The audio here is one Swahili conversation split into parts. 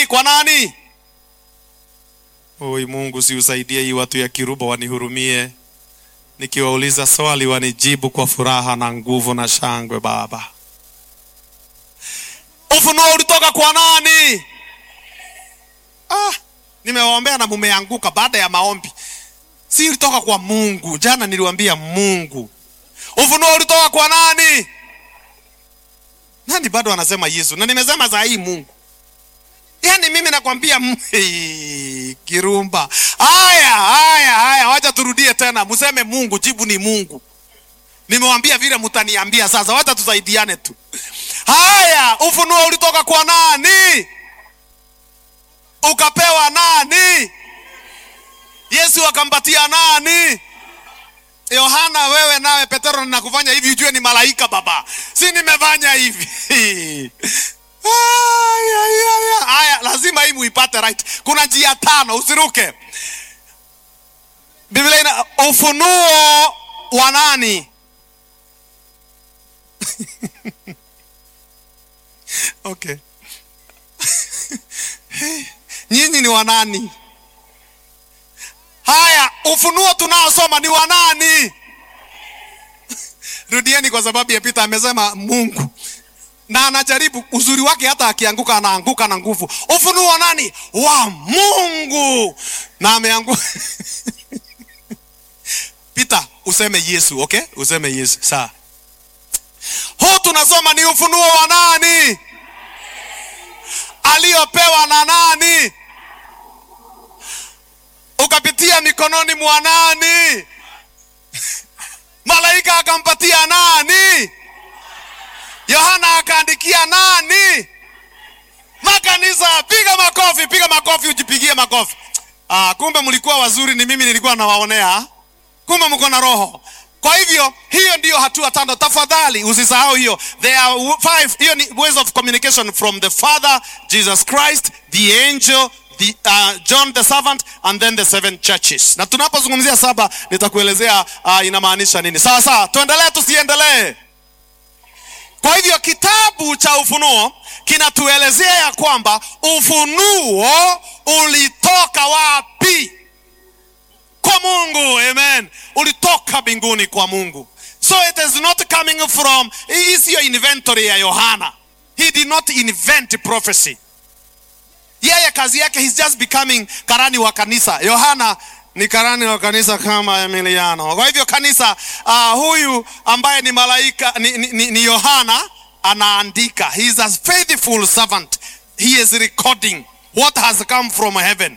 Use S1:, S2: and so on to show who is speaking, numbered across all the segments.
S1: kwa nani? Oi Mungu, si usaidie hii watu ya Kiruba wanihurumie, nikiwauliza swali wanijibu kwa furaha na nguvu na shangwe. Baba, ufunuo ulitoka kwa nani? Ah, nimewaombea na mumeanguka baada ya maombi. Si ulitoka kwa Mungu. Jana niliwaambia Mungu. Ufunuo ulitoka kwa nani? Nani bado anasema Yesu? Na nimesema saa hii Mungu. Yaani mimi nakwambia m- Hey, Kirumba. Haya, haya, haya, wacha turudie tena. Museme Mungu, jibu ni Mungu. Nimewambia vile mtaniambia sasa, wacha tusaidiane tu. Haya, ufunuo ulitoka kwa nani? Ukapewa nani? Yesu akampatia nani? Yohana, wewe nawe Petero, ninakufanya hivi ujue ni malaika baba, si nimefanya hivi Aya, aya, aya. Aya, lazima hii muipate right. Kuna njia tano, usiruke. Biblia ina ufunuo wa nani? Okay. Nyinyi ni wa nani? Haya, ufunuo tunaosoma ni wa nani? Rudieni, kwa sababu ya Peter amesema Mungu na anajaribu uzuri wake, hata akianguka anaanguka na nguvu. Ufunuo wa nani? Wa Mungu, na ameanguka Peter, useme Yesu, okay? Useme Yesu, sawa. Huu tunasoma ni ufunuo wa nani? Aliyopewa na nani? Ukapitia mikononi mwa nani? Malaika akampatia nani? Yohana akaandikia nani? Makanisa, piga makofi, piga makofi, ujipigie makofi. Ah, kumbe mlikuwa wazuri, ni mimi nilikuwa nawaonea. Kumbe mko na roho. Kwa hivyo hiyo ndiyo hatua tano. Tafadhali usisahau hiyo. There are five. Hiyo ni ways of communication from the Father, Jesus Christ, the angel, the, uh, John the servant and then the seven churches. Na tunapozungumzia saba nitakuelezea uh, inamaanisha nini. Sawa sawa, tuendelee tusiendelee? Kwa hivyo kitabu cha Ufunuo kinatuelezea ya kwamba ufunuo ulitoka wapi? Kwa Mungu. Amen, ulitoka mbinguni kwa Mungu. So it is not coming from, hii siyo inventory ya Yohana. He did not invent prophecy. Yeye kazi yake, he's just becoming karani wa kanisa. Yohana ni karani wa kanisa kama Emiliano. Kwa hivyo kanisa, uh, huyu ambaye ni malaika ni, ni, ni, ni Yohana anaandika. He is a faithful servant. He is recording what has come from heaven.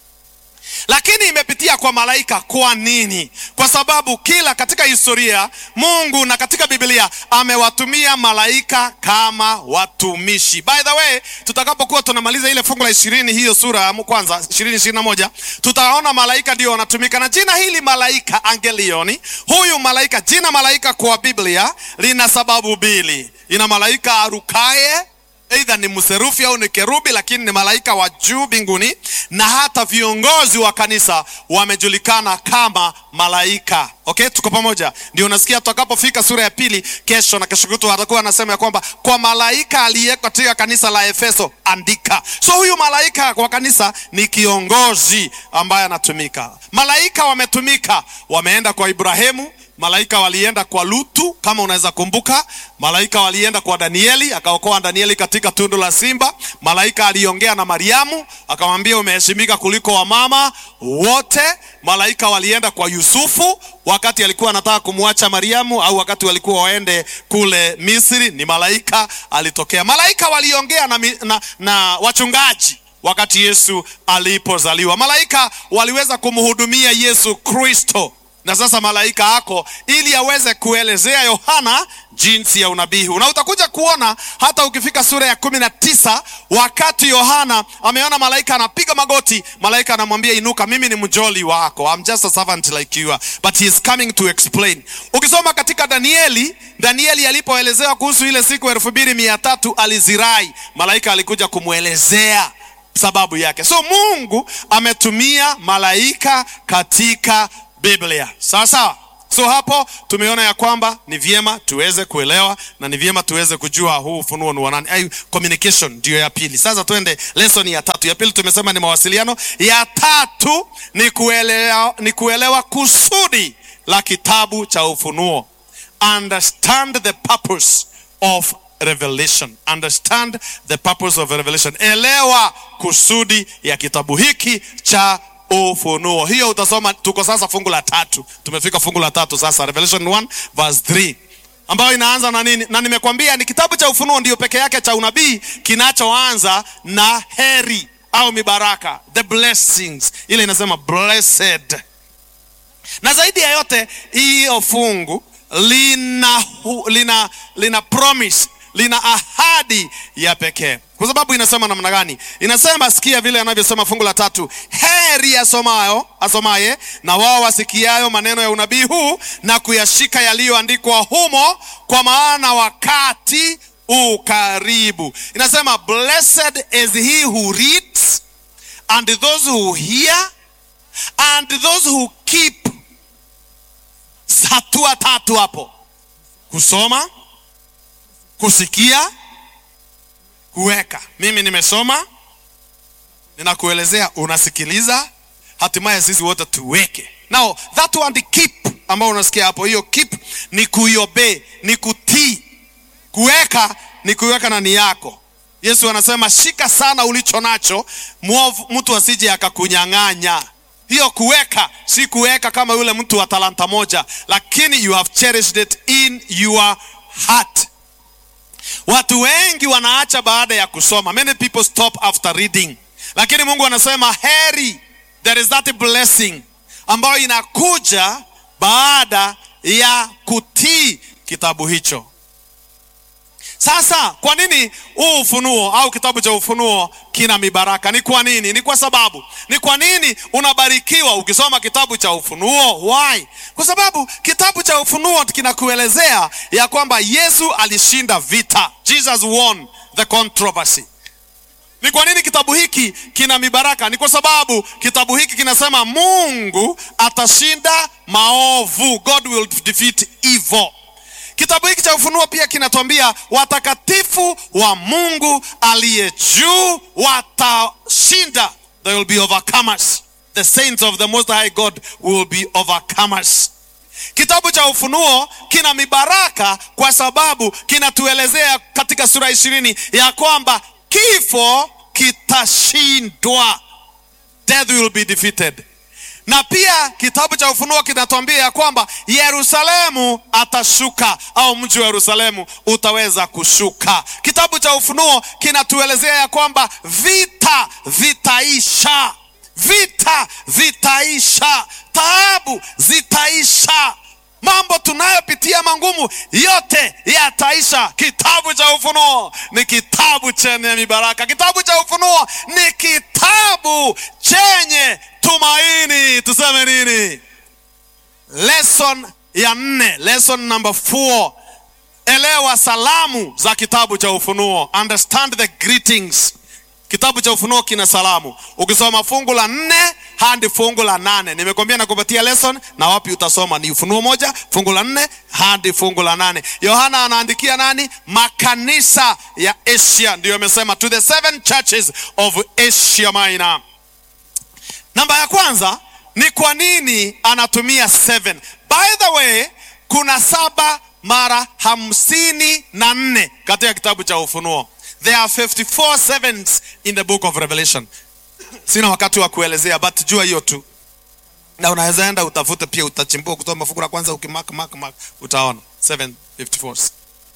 S1: Lakini imepitia kwa malaika. Kwa nini? Kwa sababu kila katika historia Mungu na katika Biblia amewatumia malaika kama watumishi. By the way, tutakapokuwa tunamaliza ile fungu la ishirini hiyo sura ya kwanza ishirini ishirini na moja tutaona malaika ndio wanatumika, na jina hili malaika angelioni, huyu malaika, jina malaika kwa Biblia lina sababu mbili. Ina malaika arukaye Aidha ni mserufi au ni kerubi, lakini ni malaika wa juu mbinguni, na hata viongozi wa kanisa wamejulikana kama malaika. Okay, tuko pamoja? Ndio unasikia tutakapofika sura ya pili kesho na kesho kutwa atakuwa anasema ya kwamba kwa malaika aliyeko katika kanisa la Efeso andika. So huyu malaika kwa kanisa ni kiongozi ambaye anatumika. Malaika wametumika, wameenda kwa Ibrahimu Malaika walienda kwa Lutu, kama unaweza kumbuka. Malaika walienda kwa Danieli, akaokoa Danieli katika tundu la simba. Malaika aliongea na Mariamu, akamwambia umeheshimika kuliko wamama wote. Malaika walienda kwa Yusufu wakati alikuwa anataka kumwacha Mariamu, au wakati walikuwa waende kule Misri, ni malaika alitokea. Malaika waliongea na, na, na wachungaji wakati Yesu alipozaliwa. Malaika waliweza kumhudumia Yesu Kristo na sasa malaika ako ili aweze kuelezea Yohana jinsi ya unabii huu, na utakuja kuona hata ukifika sura ya kumi na tisa wakati Yohana ameona malaika anapiga magoti, malaika anamwambia inuka, mimi ni mjoli wako, I'm just a servant like you are, but he is coming to explain. Ukisoma katika Danieli, Danieli alipoelezewa kuhusu ile siku elfu mbili mia tatu alizirai, malaika alikuja kumwelezea sababu yake. So Mungu ametumia malaika katika Biblia. Sawa sawa. So hapo tumeona ya kwamba ni vyema tuweze kuelewa na ni vyema tuweze kujua huu ufunuo ni wa nani. Ay, communication ndio ya pili. Sasa twende lesson ya tatu. Ya pili tumesema ni mawasiliano, ya tatu ni kuelewa, ni kuelewa kusudi la kitabu cha Ufunuo. Understand the purpose of revelation. Understand the purpose of revelation. Elewa kusudi ya kitabu hiki cha Ufunuo. Hiyo utasoma, tuko sasa fungu la tatu. Tumefika fungu la tatu sasa, Revelation 1 verse 3 ambayo inaanza na nini? Na nimekwambia ni kitabu cha Ufunuo ndio peke yake cha unabii kinachoanza na heri au mibaraka, the blessings. Ile inasema blessed. Na zaidi ya yote hiyo fungu lina, hu- lina, lina promise lina ahadi ya pekee kwa sababu inasema namna gani inasema sikia vile anavyosema fungu la tatu heri asomayo asomaye na wao wasikiayo maneno ya unabii huu na kuyashika yaliyoandikwa humo kwa maana wakati ukaribu inasema blessed is he who reads and those who hear and those who keep hatua tatu hapo kusoma kusikia kuweka mimi nimesoma ninakuelezea unasikiliza hatimaye sisi wote tuweke now that one the keep ambao unasikia hapo hiyo keep ni kuiobey ni kutii kuweka ni kuweka ndani yako yesu anasema shika sana ulicho nacho mwovu mtu asije akakunyang'anya hiyo kuweka si kuweka kama yule mtu wa talanta moja lakini you have cherished it in your heart watu wengi wanaacha baada ya kusoma many people stop after reading lakini mungu anasema heri there is that blessing ambayo inakuja baada ya kutii kitabu hicho sasa kwa nini huu ufunuo au kitabu cha ufunuo kina mibaraka ni kwa nini ni kwa sababu ni kwa nini unabarikiwa ukisoma kitabu cha ufunuo why kwa sababu kitabu cha ufunuo kinakuelezea ya kwamba yesu alishinda vita jesus won the controversy ni kwa nini kitabu hiki kina mibaraka ni kwa sababu kitabu hiki kinasema mungu atashinda maovu god will defeat evil kitabu hiki cha ufunuo pia kinatuambia watakatifu wa mungu aliye juu watashinda they will be overcomers the saints of the most high god will be overcomers kitabu cha ufunuo kina mibaraka kwa sababu kinatuelezea katika sura ishirini ya kwamba kifo kitashindwa death will be defeated na pia kitabu cha ufunuo kinatuambia ya kwamba yerusalemu atashuka au mji wa yerusalemu utaweza kushuka kitabu cha ufunuo kinatuelezea ya kwamba vita vitaisha vita vitaisha taabu zitaisha mambo tunayopitia mangumu yote yataisha kitabu cha ufunuo ni kitabu chenye mibaraka kitabu cha ufunuo ni kitabu chenye tumaini tuseme nini lesson ya nne lesson number four elewa salamu za kitabu cha ufunuo understand the greetings kitabu cha ufunuo kina salamu ukisoma fungu la nne hadi fungu la nane nimekwambia nakupatia lesson na wapi utasoma ni ufunuo moja fungu la nne hadi fungu la nane yohana anaandikia nani makanisa ya asia ndiyo amesema to the seven churches of asia minor namba ya kwanza ni kwa nini anatumia seven by the way kuna saba mara hamsini na nne katika kitabu cha ufunuo there are 54 sevens in the book of revelation sina wakati wa kuelezea but jua hiyo tu na unaweza enda utafute pia utachimbua kutoa mafungu la kwanza ukimark mark mark utaona 754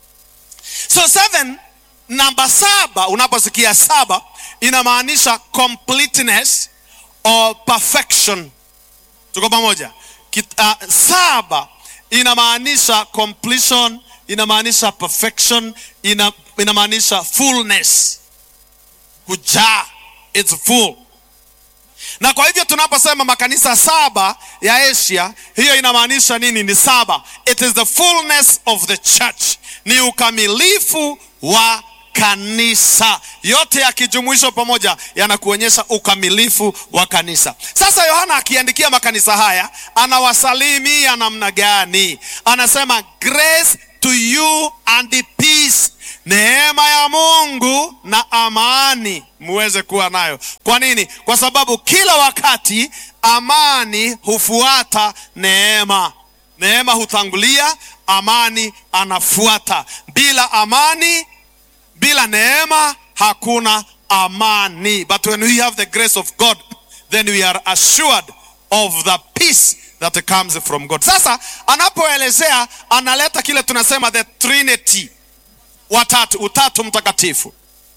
S1: so seven namba saba unaposikia saba inamaanisha completeness or perfection tuko pamoja Kit, uh, saba inamaanisha completion inamaanisha perfection ina, inamaanisha fullness kujaa it's full na kwa hivyo tunaposema makanisa saba ya asia hiyo inamaanisha nini ni saba it is the fullness of the church ni ukamilifu wa kanisa. Yote yakijumuishwa pamoja yanakuonyesha ukamilifu wa kanisa. Sasa Yohana akiandikia makanisa haya anawasalimia namna gani? Anasema grace to you and peace, neema ya Mungu na amani muweze kuwa nayo. Kwa nini? Kwa sababu kila wakati amani hufuata neema. Neema hutangulia, amani anafuata. Bila amani, bila neema hakuna amani. But when we have the grace of God, then we are assured of the peace that comes from God. Sasa anapoelezea analeta kile tunasema the Trinity, watatu, utatu mtakatifu,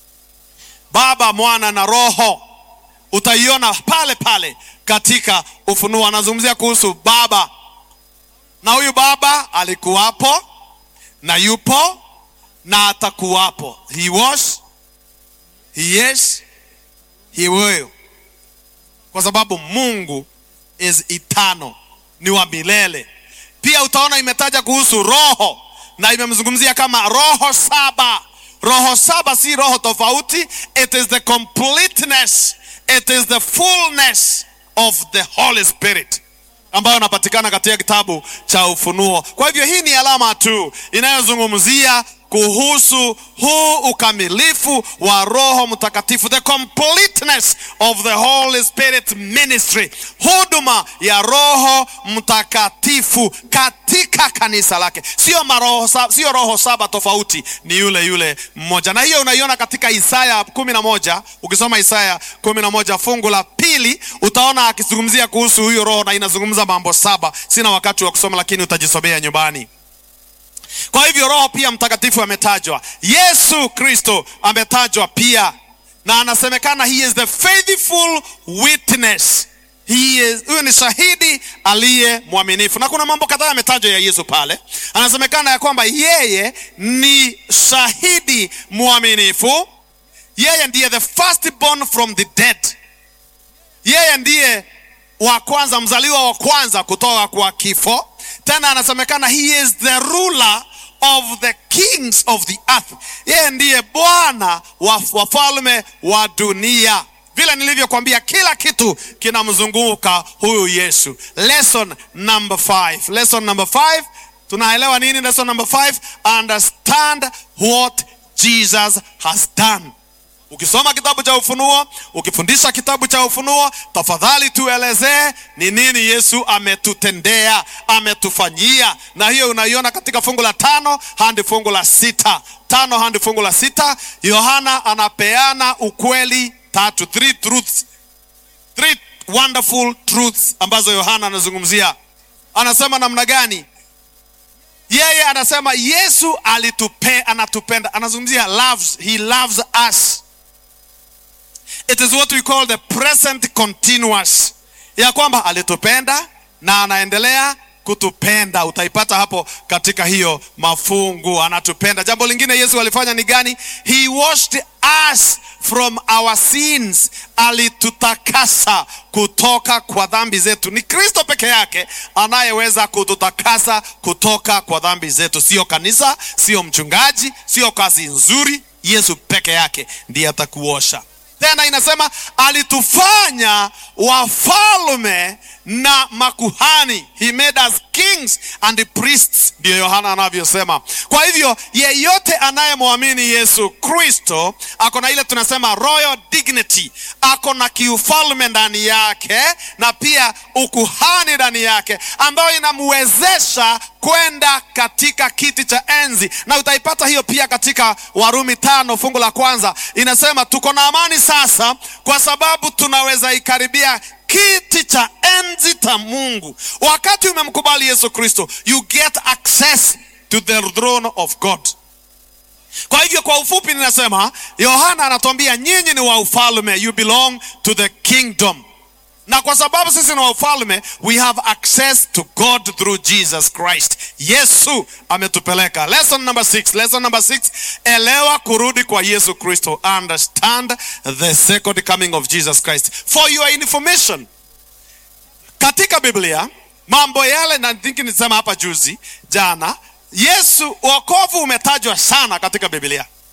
S1: Baba, Mwana na Roho. Utaiona pale pale katika Ufunuo, anazungumzia kuhusu Baba na huyu Baba alikuwapo na yupo na atakuwapo. He was, he is, he will, kwa sababu Mungu is eternal, ni wa milele. Pia utaona imetaja kuhusu Roho na imemzungumzia kama roho saba. Roho saba si roho tofauti, it is the completeness, it is the fullness of the Holy Spirit ambayo inapatikana katika kitabu cha Ufunuo. Kwa hivyo hii ni alama tu inayozungumzia kuhusu huu ukamilifu wa Roho Mtakatifu, the completeness of the Holy Spirit ministry, huduma ya Roho Mtakatifu katika kanisa lake. Sio maroho saba, sio roho saba tofauti, ni yule yule mmoja, na hiyo unaiona katika Isaya kumi na moja. Ukisoma Isaya kumi na moja fungu la pili utaona akizungumzia kuhusu huyo Roho na inazungumza mambo saba. Sina wakati wa kusoma, lakini utajisomea nyumbani. Kwa hivyo Roho pia Mtakatifu ametajwa, Yesu Kristo ametajwa pia, na anasemekana he is the faithful witness. He is, huyo ni shahidi aliye mwaminifu, na kuna mambo kadhaa yametajwa ya Yesu pale. Anasemekana ya kwamba yeye ni shahidi mwaminifu, yeye ndiye the firstborn from the dead, yeye ndiye wa kwanza, mzaliwa wa kwanza kutoka kwa kifo. Tena anasemekana he is the ruler of the kings of the earth, yeye ndiye Bwana wa wafalme wa dunia. Vile nilivyokwambia, kila kitu kinamzunguka huyu Yesu. Lesson number five. Lesson number five, tunaelewa nini? Lesson number five, understand what Jesus has done. Ukisoma kitabu cha Ufunuo, ukifundisha kitabu cha Ufunuo, tafadhali tuelezee ni nini Yesu ametutendea, ametufanyia. Na hiyo unaiona katika fungu la tano hadi fungu la sita tano hadi fungu la sita Yohana anapeana ukweli tatu, three truths, three wonderful truths ambazo Yohana anazungumzia. Anasema namna gani? Yeye anasema Yesu alitupe, anatupenda, anazungumzia loves, he loves us It is what we call the present continuous, ya kwamba alitupenda na anaendelea kutupenda. Utaipata hapo katika hiyo mafungu, anatupenda. Jambo lingine Yesu alifanya ni gani? He washed us from our sins, alitutakasa kutoka kwa dhambi zetu. Ni Kristo peke yake anayeweza kututakasa kutoka kwa dhambi zetu, sio kanisa, sio mchungaji, sio kazi nzuri. Yesu peke yake ndiye atakuosha tena inasema alitufanya wafalme na makuhani, he made us kings and priests, ndiyo Yohana anavyosema. Kwa hivyo yeyote anayemwamini Yesu Kristo ako na ile tunasema royal dignity, ako na kiufalme ndani yake na pia ukuhani ndani yake, ambayo inamwezesha kwenda katika kiti cha enzi, na utaipata hiyo pia katika Warumi tano fungu la kwanza inasema tuko na amani sasa kwa sababu tunaweza ikaribia kiti cha enzi cha Mungu. Wakati umemkubali Yesu Kristo, you get access to the throne of God. Kwa hivyo kwa ufupi ninasema, Yohana anatuambia nyinyi ni wa ufalme, you belong to the kingdom na kwa sababu sisi ni wa ufalme, we have access to God through Jesus Christ. Yesu ametupeleka. Lesson number six. Lesson number six, elewa kurudi kwa Yesu Kristo. Understand the second coming of Jesus Christ. For your information, katika Biblia mambo yale, na thinki nisema hapa juzi jana, Yesu, wokovu umetajwa sana katika Biblia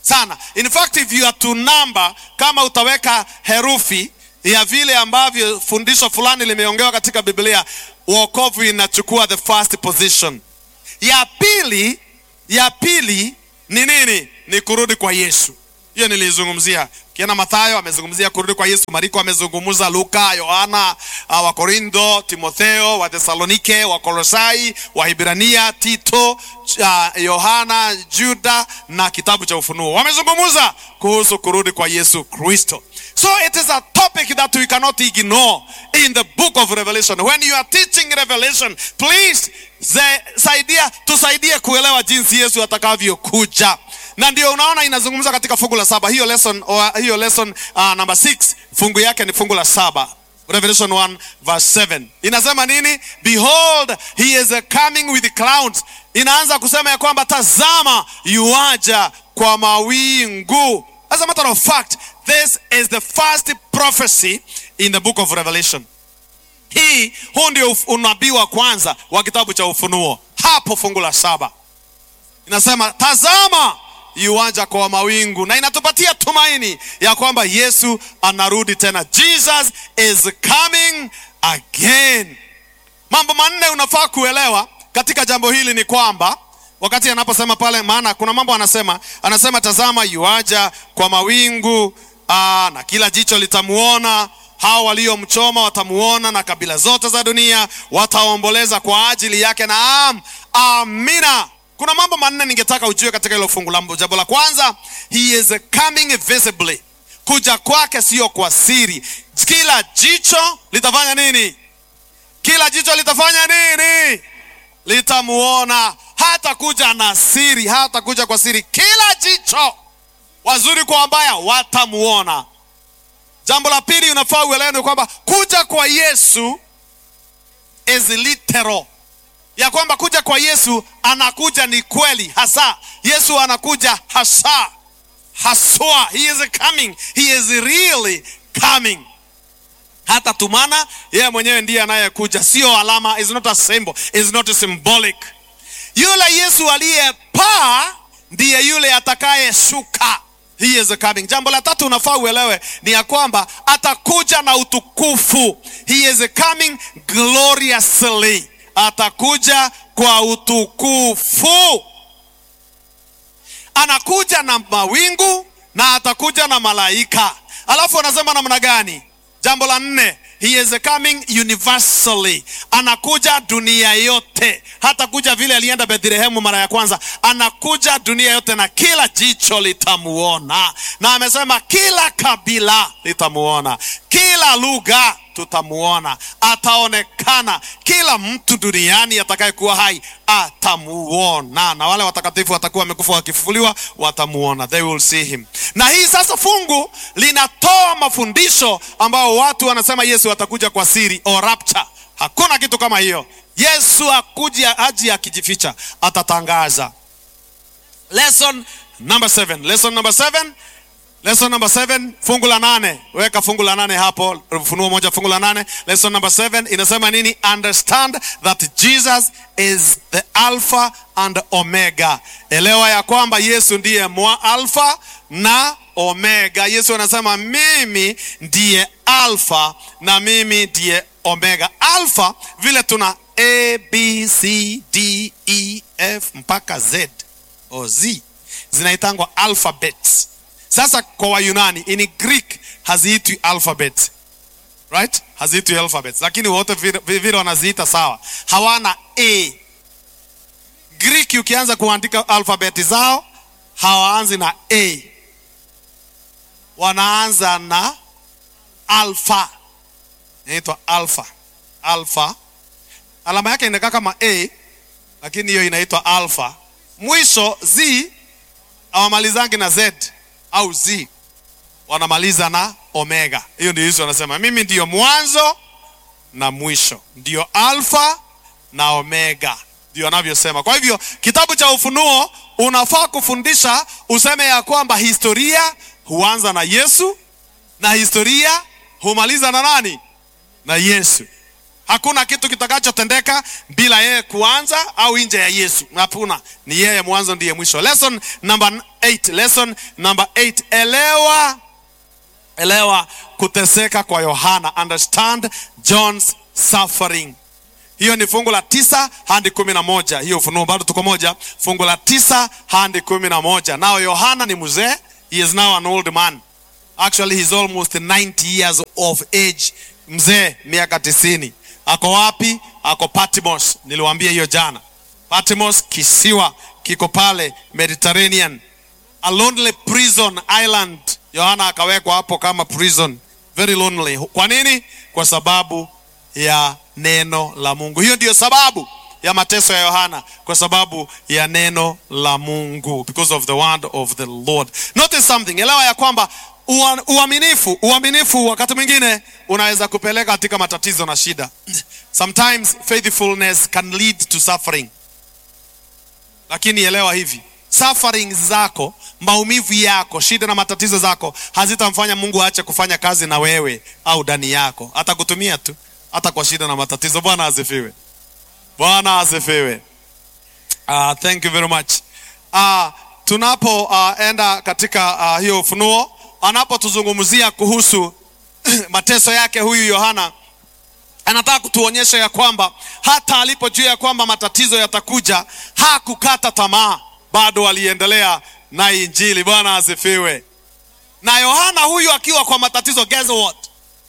S1: sana. In fact if you are to number, kama utaweka herufi ya vile ambavyo fundisho fulani limeongewa katika Biblia, wokovu inachukua the first position. Ya pili, ya pili ni nini? Ni kurudi kwa Yesu. Hiyo nilizungumzia. Kiana Mathayo amezungumzia kurudi kwa Yesu, Mariko amezungumza, Luka, Yohana, uh, Wakorindo, Timotheo, wa Thesalonike, wa Kolosai, wa Hibrania, Tito, uh, Yohana, Juda na kitabu cha Ufunuo wamezungumza kuhusu kurudi kwa Yesu Kristo. So it is a topic that we cannot ignore in the book of Revelation. When you are teaching Revelation, please ze, saidia, tusaidie kuelewa jinsi Yesu atakavyokuja na ndio unaona inazungumza katika fungu la saba hiyo lesson, or, hiyo lesson uh, number 6 fungu yake ni fungu la saba Revelation 1 verse 7 inasema nini? Behold he is coming with clouds. Inaanza kusema ya kwamba tazama, yuaja kwa mawingu. As a matter of fact, this is the first prophecy in the book of Revelation. Hii huu ndio unabii wa kwanza wa kitabu cha Ufunuo, hapo fungu la saba inasema tazama yuaja kwa mawingu, na inatupatia tumaini ya kwamba Yesu anarudi tena. Jesus is coming again. Mambo manne unafaa kuelewa katika jambo hili ni kwamba wakati anaposema pale, maana kuna mambo anasema, anasema tazama yuaja kwa mawingu aa, na kila jicho litamuona hao waliomchoma watamuona, na kabila zote za dunia wataomboleza kwa ajili yake. Naam, amina. Kuna mambo manne ningetaka ujue katika hilo fungu la jambo la kwanza, he is coming visibly. Kuja kwake sio kwa siri. Kila jicho litafanya nini? Kila jicho litafanya nini? Litamuona. Hata kuja na siri, hata kuja kwa siri. Kila jicho, wazuri kwa wabaya, watamuona. Jambo la pili unafaa uelewe ni kwamba kuja kwa Yesu is literal ya kwamba kuja kwa Yesu anakuja ni kweli hasa. Yesu anakuja hasa haswa, he is coming, he is really coming. Hata tumana yeye mwenyewe ndiye anayekuja, sio alama, is not a symbol, is not symbolic. Yule Yesu aliyepaa ndiye yule atakayeshuka. He is coming. Jambo la tatu unafaa uelewe ni ya kwamba atakuja na utukufu. He is coming gloriously atakuja kwa utukufu. Anakuja na mawingu na atakuja na malaika. Alafu anasema namna gani? Jambo la nne, he is coming universally. Anakuja dunia yote, hata kuja vile alienda Bethlehemu mara ya kwanza. Anakuja dunia yote na kila jicho litamuona, na amesema kila kabila litamuona, kila lugha tutamuona, ataonekana. Kila mtu duniani atakayekuwa hai atamuona, na wale watakatifu watakuwa wamekufa wakifufuliwa, watamuona, they will see him. Na hii sasa fungu linatoa mafundisho ambayo watu wanasema Yesu atakuja kwa siri or rapture. Hakuna kitu kama hiyo. Yesu akuja haji akijificha, atatangaza. Lesson number seven. Lesson number seven. Lesson number seven, fungu la nane. Weka fungu la nane hapo, Ufunuo moja fungu la nane. Lesson number seven inasema nini? Understand that Jesus is the Alpha and Omega. Elewa ya kwamba Yesu ndiye mwa Alpha na Omega. Yesu anasema mimi ndiye Alpha na mimi ndiye Omega. Alpha vile tuna A, B, C, D, E, F mpaka Z o Z zinaitangwa alphabets. Sasa kwa Wayunani in Greek haziitwi alphabet. Right? Haziitwi alphabets. Lakini wote vile wanaziita sawa. Hawana A. Greek ukianza kuandika alphabeti zao hawaanzi na A. Wanaanza na alpha. Inaitwa alpha. Alpha. Alama yake inakaa kama A lakini hiyo inaitwa alpha. Mwisho Z hawamalizangi na Z au Z wanamaliza na omega. Hiyo ndio Yesu anasema mimi ndiyo mwanzo na mwisho, ndiyo alfa na omega, ndio anavyosema. Kwa hivyo kitabu cha Ufunuo unafaa kufundisha useme ya kwamba historia huanza na Yesu na historia humaliza na nani? Na Yesu. Hakuna kitu kitakachotendeka bila yeye kuanza au nje ya Yesu. Hakuna, ni yeye mwanzo ndiye mwisho. Lesson number 8, lesson number 8. Elewa, elewa kuteseka kwa Yohana. Understand John's suffering. Hiyo ni fungu la tisa hadi kumi na moja. Hiyo Ufunuo bado tuko moja, fungu la tisa hadi kumi na moja. Nao Yohana ni mzee, he is now an old man. Actually he's almost 90 years of age, mzee miaka tisini. Ako wapi? Ako Patmos. Niliwaambia hiyo jana. Patmos kisiwa kiko pale Mediterranean, a lonely prison island. Yohana akawekwa hapo kama prison, very lonely. Kwa nini? Kwa sababu ya neno la Mungu. Hiyo ndiyo sababu ya mateso ya Yohana, kwa sababu ya neno la Mungu, because of the word of the Lord. Notice something, elewa ya kwamba ua- uaminifu, uaminifu wakati mwingine unaweza kupeleka katika matatizo na shida. Sometimes faithfulness can lead to suffering, lakini elewa hivi suffering zako, maumivu yako, shida na matatizo zako hazitamfanya Mungu aache kufanya kazi na wewe au ndani yako. Atakutumia tu hata kwa shida na matatizo. Bwana asifiwe. Bwana asifiwe. Uh, thank you very much. Uh, tunapoenda uh, katika uh, hiyo Ufunuo, anapotuzungumzia kuhusu mateso yake huyu Yohana anataka kutuonyesha ya kwamba hata alipojua ya kwamba matatizo yatakuja hakukata tamaa, bado aliendelea na Injili. Bwana asifiwe. Na Yohana huyu akiwa kwa matatizo, guess what?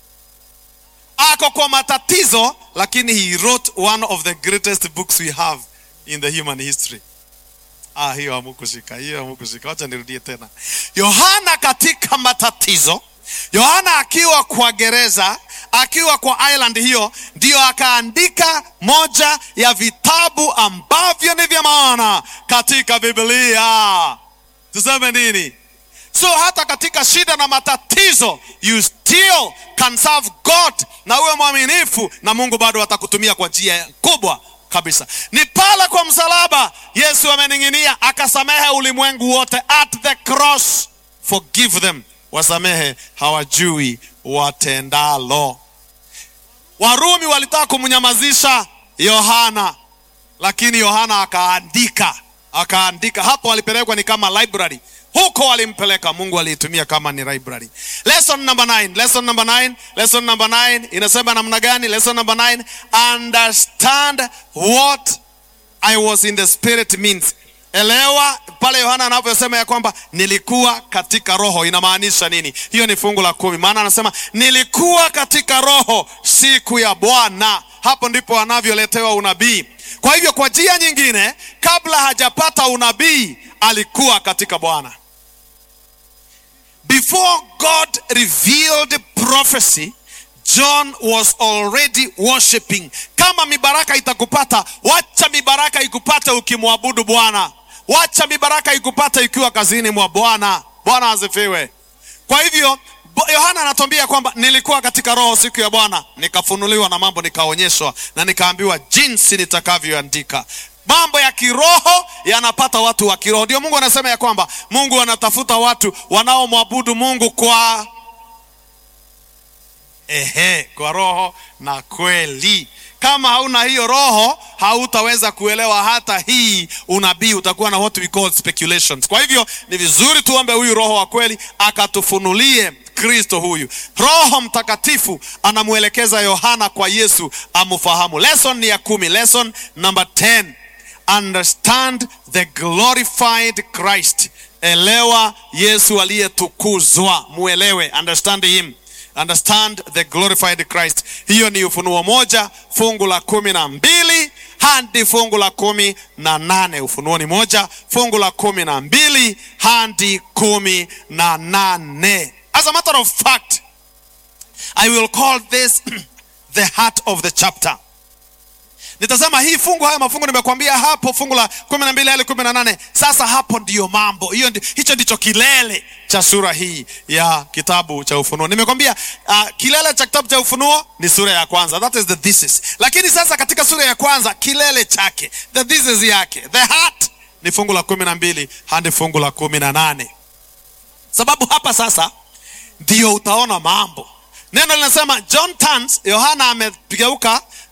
S1: Ako kwa matatizo, lakini he wrote one of the greatest books we have in the human history. Ah, hiyo hamukushika, hiyo hamukushika. Wacha nirudie tena. Yohana katika matatizo, Yohana akiwa kwa gereza, akiwa kwa island hiyo, ndio akaandika moja ya vitabu ambavyo ni vya maana katika Biblia. Tuseme nini? So hata katika shida na matatizo, you still can serve God na uwe mwaminifu, na Mungu bado atakutumia kwa njia kubwa kabisa. Ni pale kwa msalaba Yesu amening'inia, akasamehe ulimwengu wote at the cross. Forgive them, wasamehe hawajui watendalo. Warumi walitaka kumnyamazisha Yohana, lakini Yohana akaandika, akaandika. Hapo walipelekwa ni kama library huko walimpeleka, Mungu aliitumia kama ni library. Lesson number 9, lesson number 9, lesson number 9 inasema namna gani? Lesson number 9, understand what I was in the spirit means. Elewa pale Yohana anaposema ya kwamba nilikuwa katika roho, inamaanisha nini? Hiyo ni fungu la kumi, maana anasema nilikuwa katika roho siku ya Bwana. Hapo ndipo anavyoletewa unabii. Kwa hivyo, kwa njia nyingine, kabla hajapata unabii alikuwa katika Bwana. Before God revealed prophecy, John was already worshiping. Kama mibaraka itakupata, wacha mibaraka ikupate ukimwabudu Bwana. Wacha mibaraka ikupate ikiwa kazini mwa Bwana. Bwana asifiwe. Kwa hivyo Yohana anatuambia kwamba nilikuwa katika roho siku ya Bwana, nikafunuliwa na mambo, nikaonyeshwa na nikaambiwa jinsi nitakavyoandika. Mambo ya kiroho yanapata watu wa kiroho. Ndio Mungu anasema ya kwamba Mungu anatafuta watu wanaomwabudu Mungu kwa ehe, kwa roho na kweli. Kama hauna hiyo roho, hautaweza kuelewa hata hii unabii, utakuwa na what we call speculations. Kwa hivyo ni vizuri tuombe huyu roho wa kweli akatufunulie Kristo huyu. Roho Mtakatifu anamwelekeza Yohana kwa Yesu amfahamu. Lesson ni ya kumi, lesson number 10. Understand the glorified Christ. Elewa Yesu aliyetukuzwa, muelewe, understand him. Understand the glorified Christ. Hiyo ni Ufunuo moja fungu la kumi na mbili hadi fungu la kumi na nane. Ufunuo ni moja fungu la kumi na mbili hadi kumi na nane. As a matter of fact, I will call this the heart of the chapter. Nitasema hii fungu, haya mafungu nimekwambia hapo, fungu la kumi na mbili hadi kumi na nane. Sasa hapo ndiyo mambo hiyo, ndi, hicho ndicho kilele cha sura hii ya kitabu cha Ufunuo. Nimekwambia uh, kilele cha kitabu cha Ufunuo ni sura ya kwanza, that is the thesis. Lakini sasa katika sura ya kwanza kilele chake, the thesis yake, the heart ni fungu la kumi na mbili hadi fungu la kumi na nane, sababu hapa sasa ndio utaona mambo. Neno linasema John turns, Yohana amegeuka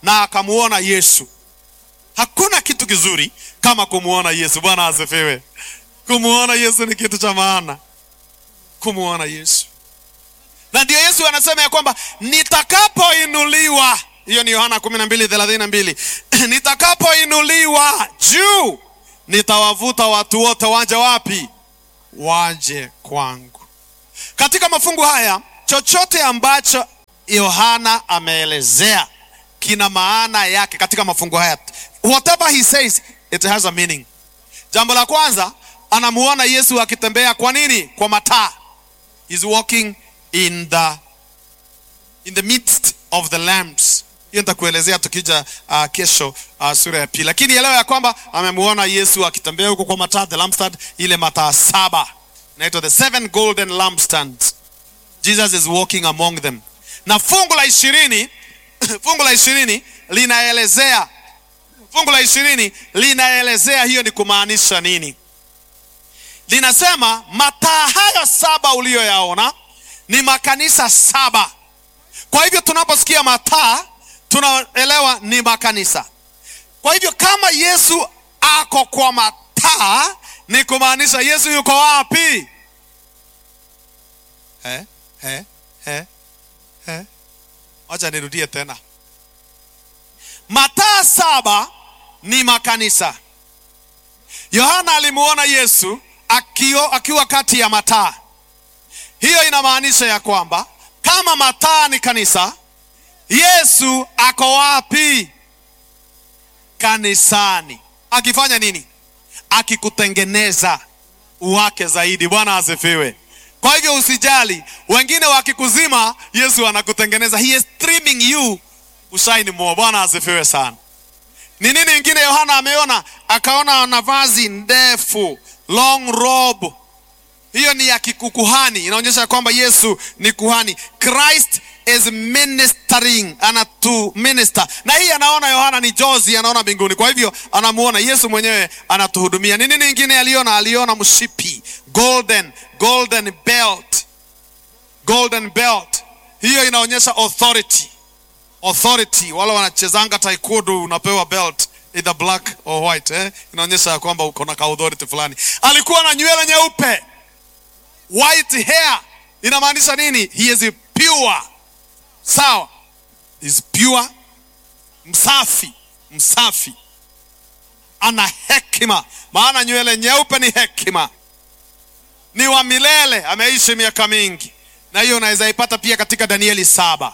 S1: na akamuona Yesu. Hakuna kitu kizuri kama kumuona Yesu. Bwana asifiwe. Kumuona Yesu ni kitu cha maana, kumuona Yesu. Na ndio Yesu anasema ya kwamba nitakapoinuliwa, hiyo ni Yohana 12:32 nitakapoinuliwa juu nitawavuta watu wote waje wapi? Waje kwangu. Katika mafungu haya, chochote ambacho Yohana ameelezea kina maana yake katika mafungu haya. Whatever he says it has a meaning. Jambo la kwanza, anamuona Yesu akitembea. Kwa nini? Kwa mataa. He's walking in the in the midst of the lamps. Hiyo nitakuelezea tukija uh, kesho uh, sura ya pili, lakini elewa ya kwamba amemuona Yesu akitembea huko kwa mataa, the lampstand, ile mataa saba inaitwa the seven golden lampstands. Jesus is walking among them. Na fungu la ishirini fungu la ishirini linaelezea fungu la ishirini linaelezea hiyo ni kumaanisha nini. Linasema mataa hayo saba uliyoyaona ni makanisa saba. Kwa hivyo tunaposikia mataa tunaelewa ni makanisa. Kwa hivyo kama Yesu ako kwa mataa ni kumaanisha Yesu yuko wapi? Eh, eh, eh, eh. Acha nirudie tena. Mataa saba ni makanisa. Yohana alimuona Yesu akio, akiwa kati ya mataa. Hiyo inamaanisha ya kwamba kama mataa ni kanisa, Yesu ako wapi? Kanisani. Akifanya nini? Akikutengeneza uwake zaidi. Bwana asifiwe. Kwa hivyo usijali, wengine wakikuzima, Yesu anakutengeneza. He is trimming you ushine more. Bwana asifiwe sana. Ni nini ingine Yohana ameona? Akaona na vazi ndefu, long robe. Hiyo ni ya kikukuhani, inaonyesha kwamba Yesu ni kuhani. Christ is ministering, ana to minister. Na hii anaona Yohana ni jozi, anaona mbinguni. Kwa hivyo anamuona Yesu mwenyewe anatuhudumia. Ni nini ingine aliona? Aliona mshipi, golden, golden belt, golden belt. Hiyo inaonyesha authority authority. Wale wanachezanga taekwondo unapewa belt either black or white eh? Inaonyesha ya kwamba uko na ka authority fulani. Alikuwa na nywele nyeupe, white hair. Inamaanisha nini? He is pure. Sawa, is pure, msafi, msafi, ana hekima, maana nywele nyeupe ni hekima, ni wa milele, ameishi miaka mingi, na hiyo unaweza ipata pia katika Danieli saba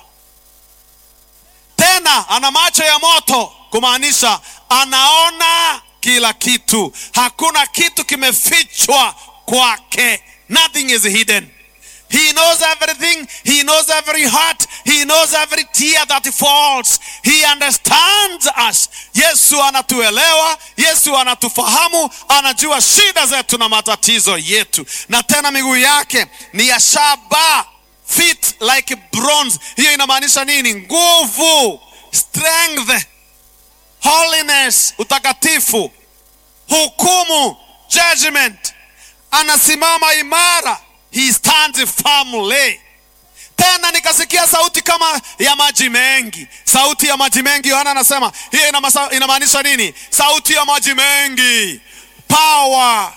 S1: tena ana macho ya moto, kumaanisha anaona kila kitu, hakuna kitu kimefichwa kwake. Nothing is hidden. He knows everything. He knows every heart. He knows every tear that falls. He understands us. Yesu anatuelewa. Yesu anatufahamu. Anajua shida zetu na matatizo yetu. Na tena miguu yake ni ya shaba feet like bronze. Hiyo inamaanisha nini? Nguvu, strength, holiness, utakatifu, hukumu, judgment. Anasimama imara, he stands firmly. Tena nikasikia sauti kama ya maji mengi. Sauti ya maji mengi, Yohana anasema hiyo inamaanisha nini? Sauti ya maji mengi, power,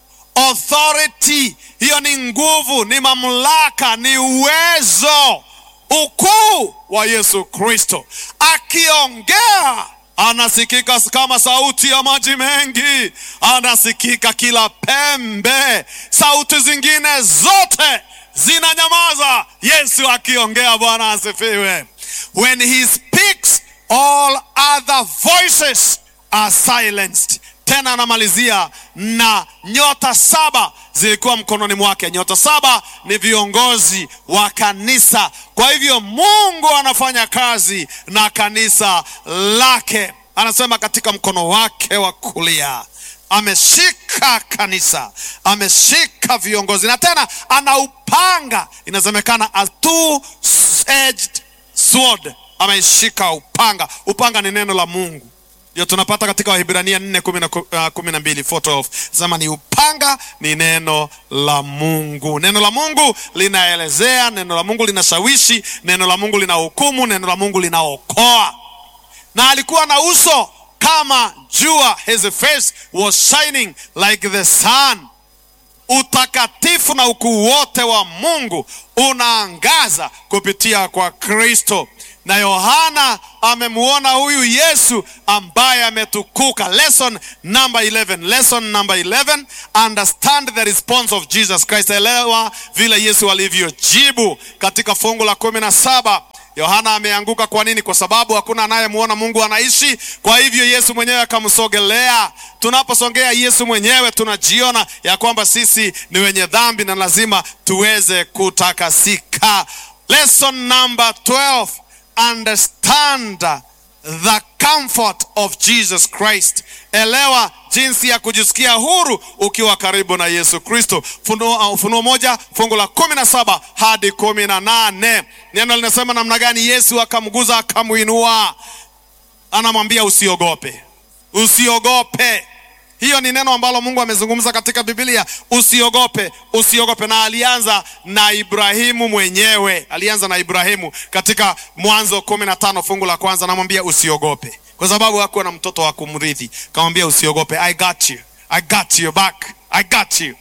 S1: authority hiyo ni nguvu, ni mamlaka, ni uwezo, ukuu wa Yesu Kristo. Akiongea anasikika kama sauti ya maji mengi, anasikika kila pembe. Sauti zingine zote zinanyamaza Yesu akiongea. Bwana asifiwe. When he speaks all other voices are silenced. Tena anamalizia na nyota saba zilikuwa mkononi mwake. Nyota saba ni viongozi wa kanisa. Kwa hivyo Mungu anafanya kazi na kanisa lake. Anasema katika mkono wake wa kulia ameshika kanisa, ameshika viongozi, na tena ana upanga, inasemekana a two-edged sword. Ameshika upanga. Upanga ni neno la Mungu ndio tunapata katika Wahibrania nne kumi na mbili sema ni upanga, ni neno la Mungu. Neno la Mungu linaelezea, neno la Mungu linashawishi, neno la Mungu lina hukumu, neno la Mungu linaokoa. na alikuwa na uso kama jua, his face was shining like the sun. Utakatifu na ukuu wote wa Mungu unaangaza kupitia kwa Kristo, na Yohana amemuona huyu Yesu ambaye ametukuka. Lesson number 11, lesson number 11, understand the response of Jesus Christ. Elewa vile Yesu alivyojibu katika fungu la kumi na saba. Yohana ameanguka. Kwa nini? Kwa sababu hakuna anayemuona Mungu anaishi. Kwa hivyo Yesu mwenyewe akamsogelea. Tunaposongea Yesu mwenyewe, tunajiona ya kwamba sisi ni wenye dhambi na lazima tuweze kutakasika. Lesson number 12, understand the comfort of Jesus Christ. Elewa jinsi ya kujisikia huru ukiwa karibu na Yesu Kristo. Ufunuo Ufunuo moja fungu la kumi na saba hadi kumi na nane neno linasema namna gani? Yesu akamguza akamuinua, anamwambia usiogope, usiogope. Hiyo ni neno ambalo Mungu amezungumza katika Biblia, usiogope, usiogope. Na alianza na Ibrahimu mwenyewe, alianza na Ibrahimu katika Mwanzo kumi na tano fungu la kwanza, anamwambia usiogope, kwa sababu hakuwa na mtoto wa kumrithi. Kamwambia usiogope, I got you, I got you back, I got you.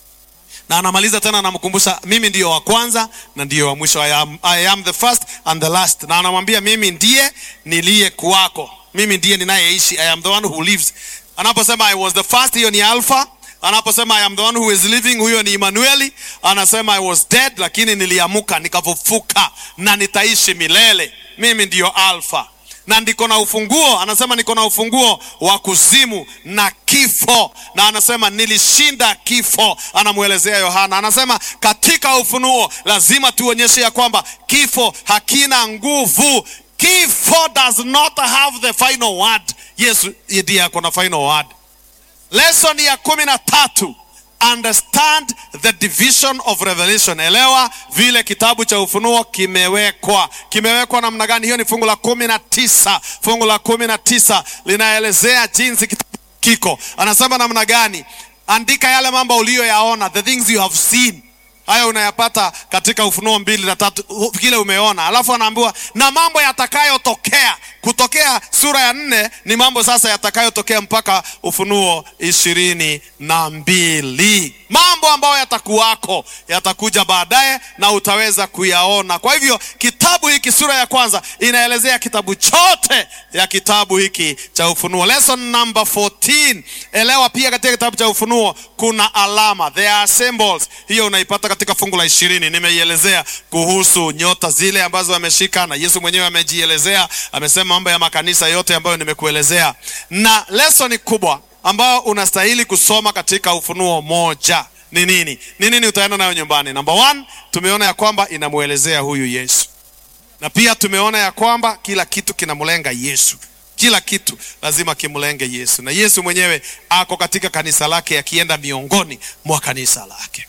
S1: Na anamaliza tena, anamkumbusha mimi ndiyo wa kwanza na ndiyo wa mwisho, I am, I am the first and the last. Na anamwambia mimi ndiye niliye kuwako, mimi ndiye ninayeishi, I am the one who lives Anaposema I was the first, hiyo ni Alpha. Anaposema I am the one who is living, huyo ni Emmanuel. Anasema I was dead, lakini niliamuka nikafufuka na nitaishi milele. Mimi ndiyo Alpha na ndiko na ufunguo. Anasema niko na ufunguo wa kuzimu na kifo, na anasema nilishinda kifo. Anamwelezea Yohana, anasema katika ufunuo lazima tuonyeshe ya kwamba kifo hakina nguvu. Kifo does not have the final word. Yesu ndiye ako na final word. Lesson ya kumi na tatu, understand the division of revelation. Elewa vile kitabu cha Ufunuo kimewekwa. Kimewekwa namna gani? Hiyo ni fungu la kumi na tisa. Fungu la kumi na tisa linaelezea jinsi kitabu kiko. Anasema namna gani? Andika yale mambo uliyoyaona, the things you have seen Haya unayapata katika Ufunuo mbili na tatu, kile umeona. Alafu anaambiwa na mambo yatakayotokea. Kutokea sura ya nne ni mambo sasa yatakayotokea mpaka Ufunuo ishirini na mbili, mambo ambayo yatakuwako, yatakuja baadaye na utaweza kuyaona. Kwa hivyo kitabu hiki, sura ya kwanza inaelezea kitabu chote ya kitabu hiki cha Ufunuo. Lesson number 14, elewa pia katika kitabu cha Ufunuo kuna alama, there are symbols. Hiyo unaipata katika fungu la ishirini. Nimeielezea kuhusu nyota zile ambazo ameshika, na Yesu mwenyewe amejielezea, amesema mambo ya makanisa yote ambayo nimekuelezea, na lesoni kubwa ambayo unastahili kusoma katika Ufunuo moja ni nini? Ni nini utaenda nayo nyumbani? Number one, tumeona ya kwamba inamwelezea huyu Yesu, na pia tumeona ya kwamba kila kitu kinamlenga Yesu. Kila kitu lazima kimlenge Yesu, na Yesu mwenyewe ako katika kanisa lake, akienda miongoni mwa kanisa lake.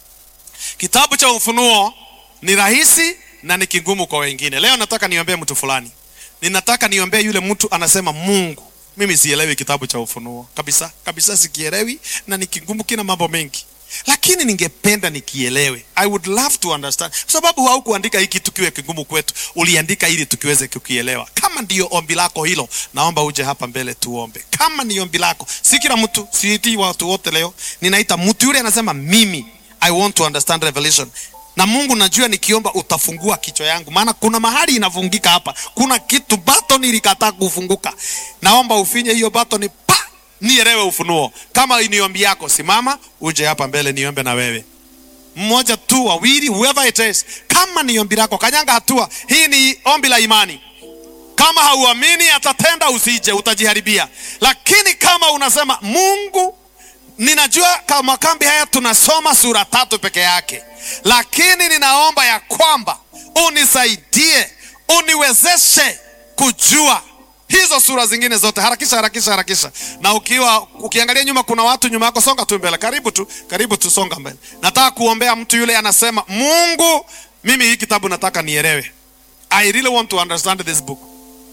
S1: Kitabu cha Ufunuo ni rahisi na ni kigumu kwa wengine. Leo nataka niombee mtu fulani, ninataka niombee yule mtu anasema, Mungu, mimi sielewi kitabu cha Ufunuo kabisa kabisa, sikielewi na ni kigumu, kina mambo mengi, lakini ningependa nikielewe. I would love to understand, kwa sababu haukuandika hiki tukiwe kigumu kwetu, uliandika ili tukiweze kukielewa. Kama ndiyo ombi lako hilo, naomba uje hapa mbele tuombe. Kama ni ombi lako, si kila mtu, siiti watu wote leo, ninaita mtu yule anasema mimi I want to understand revelation. Na Mungu najua nikiomba utafungua kichwa yangu, maana kuna mahali inavungika hapa, kuna kitu button ilikataa kufunguka. Naomba ufinye hiyo button pa nielewe ufunuo. Kama ni ombi yako, simama uje hapa mbele niombe na wewe, mmoja tu, wawili, whoever it is. Kama ni ombi lako, kanyanga hatua. Hii ni ombi la imani. Kama hauamini atatenda, usije, utajiharibia. Lakini kama unasema Mungu ninajua kama kambi haya tunasoma sura tatu peke yake, lakini ninaomba ya kwamba unisaidie, uniwezeshe kujua hizo sura zingine zote. Harakisha, harakisha, harakisha. Na ukiwa ukiangalia nyuma, kuna watu nyuma yako, songa tu mbele, karibu tu, karibu tu, songa mbele. Nataka kuombea mtu yule anasema, Mungu, mimi hii kitabu nataka nielewe. I really want to understand this book.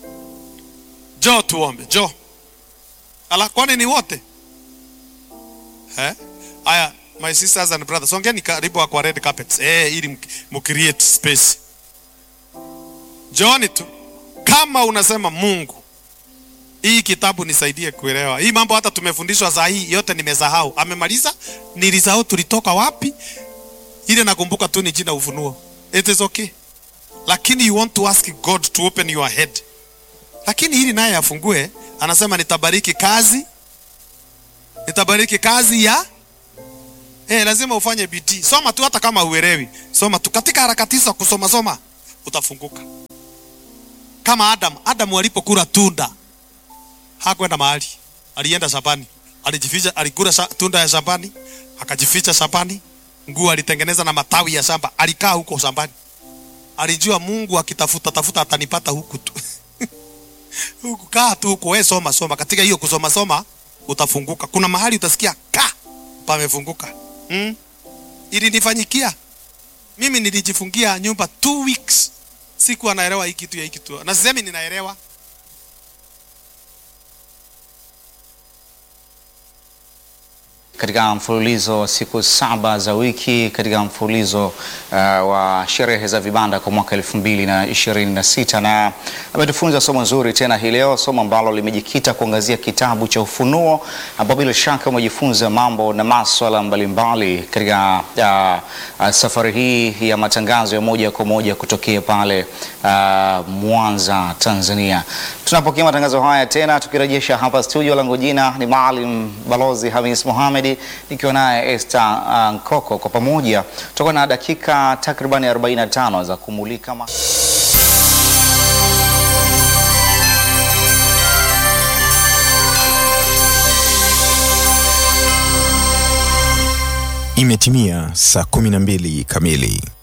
S1: Jo, tuombe. Jo, ala, kwani ni wote Eh? Aya, my sisters and brothers, songeni karibu kwa red carpets. Eh, ili mcreate space. Jooni tu. Kama unasema Mungu, hii kitabu nisaidie kuelewa hii mambo. Hata tumefundishwa saa hii yote nimesahau. Amemaliza, nilisahau tulitoka wapi. Ile nakumbuka tu ni jina Ufunuo. It is okay, lakini you want to ask God to open your head. Lakini hili naye afungue, anasema nitabariki kazi, nitabariki kazi ya eh, lazima ufanye bidii. Soma tu, hata kama uelewi, soma tu. Katika harakati za kusoma soma, utafunguka. Kama Adam, Adam alipokula tunda hakwenda mahali, alienda shambani, alijificha, alikula sha, tunda ya shambani, akajificha shambani. Nguo alitengeneza na matawi ya shamba, alikaa huko shambani. Alijua Mungu akitafuta tafuta atanipata huku tu huku, kaa tu huko, wewe soma soma. Katika hiyo kusoma soma utafunguka. Kuna mahali utasikia ka pamefunguka. Hmm? Ilinifanyikia mimi, nilijifungia nyumba two weeks, sikuwa naelewa hii kitu ya hii kitu, na sisemi ninaelewa
S2: katika mfululizo wa siku saba za wiki katika mfululizo uh, wa sherehe za vibanda kwa mwaka elfu mbili na ishirini na sita na ametufunza somo zuri tena hii leo, somo ambalo limejikita kuangazia kitabu cha Ufunuo, ambao bila shaka umejifunza mambo na maswala mbalimbali katika uh, uh, safari hii ya matangazo ya moja kwa moja kutokea pale uh, Mwanza, Tanzania. Tunapokea matangazo haya tena tukirejesha hapa studio, langu jina ni Maalim Balozi Hamis Mohamed nikiwa naye Esther uh, Nkoko. Kwa pamoja tutakuwa na dakika takribani 45 za kumulika ma
S3: Imetimia saa 12 kamili.